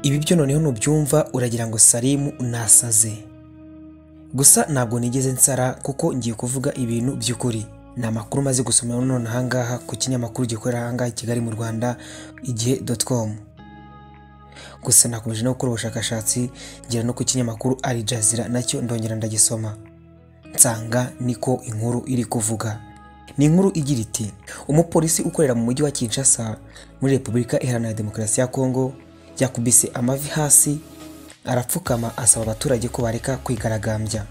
ibi byo noneho nubyumva uragira ngo salimu nasaze gusa ntabwo nigeze nsara kuko ngiye kuvuga ibintu by'ukuri ni amakuru maze gusoma none ahangaha ku kinyamakuru gikorera ahangaha i Kigali mu Rwanda igihe com gusa nakomeje no gukora ubushakashatsi ngera no ku kinyamakuru Al Jazeera nacyo ndongera ndagisoma nsanga niko inkuru iri kuvuga ni inkuru igira iti umupolisi ukorera mu mujyi wa Kinshasa muri Repubulika Iharanira Demokarasi ya Kongo yakubise amavi hasi arapfukama asaba abaturage ko bareka kwigaragambya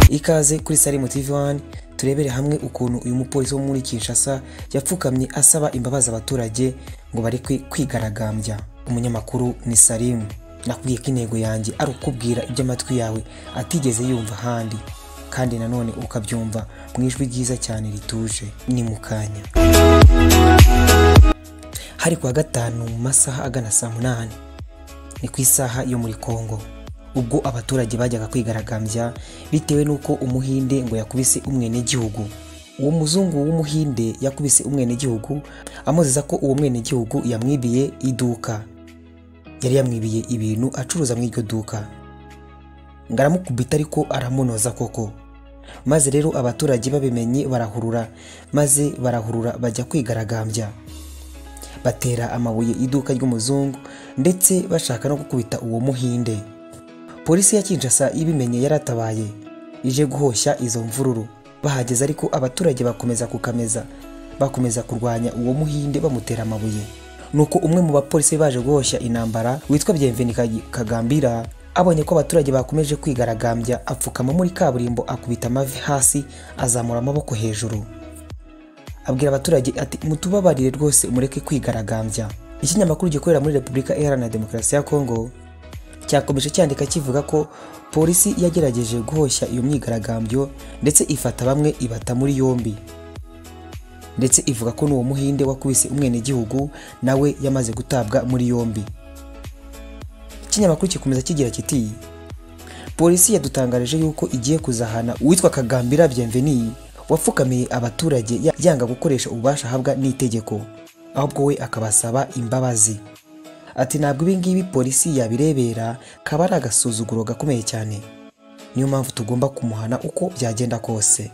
ikaze kuri Salimu TV One turebere hamwe ukuntu uyu mupolisi wo muri Kinshasa yapfukamye asaba imbabazi abaturage ngo bareke kwigaragambya umunyamakuru ni Salimu nakubwiye ko intego yanjye ari ukubwira ibyo amatwi yawe atigeze yumva ahandi kandi nanone ukabyumva mu ijwi ryiza cyane rituje ni mu kanya hari kuwa gatanu mu masaha agana saa munani ni ku isaha yo muri Kongo ubwo abaturage bajyaga kwigaragambya bitewe n'uko umuhinde ngo yakubise umwenegihugu uwo muzungu w'umuhinde yakubise umwenegihugu amuzeza ko uwo mwenegihugu yamwibiye iduka yari yamwibiye ibintu acuruza mu iryo duka ngo aramukubita ariko aramunoza koko maze rero abaturage babimenye barahurura maze barahurura bajya kwigaragambya batera amabuye iduka ry'umuzungu ndetse bashaka no gukubita uwo muhinde polisi ya Kinshasa ibimenye yaratabaye ije guhoshya izo mvururu bahageze ariko abaturage bakomeza kukameza bakomeza kurwanya uwo muhinde bamutera amabuye nuko umwe mu bapolisi baje guhoshya intambara witwa Bienveni Kagambira abonye ko abaturage bakomeje kwigaragambya apfukama muri kaburimbo akubita amavi hasi azamura amaboko hejuru abwira abaturage ati mutubabarire rwose mureke kwigaragambya ikinyamakuru gikorera muri Repubulika Iharanira Demokarasi ya Kongo cyakomeje cyandika kivuga ko polisi yagerageje guhoshya iyo myigaragambyo ndetse ifata bamwe ibata muri yombi ndetse ivuga ko n'uwo muhinde wakubise umwenegihugu nawe yamaze gutabwa muri yombi ikinyamakuru kikomeza kigira kiti polisi yadutangarije yuko igiye kuzahana uwitwa kagambira Bienveni wapfukamiye abaturage yanga gukoresha ububasha ahabwa n'itegeko ahubwo we akabasaba imbabazi ati ntabwo ibi ngibi polisi yabirebera kaba ari agasuzuguro gakomeye cyane niyo mpamvu tugomba kumuhana uko byagenda kose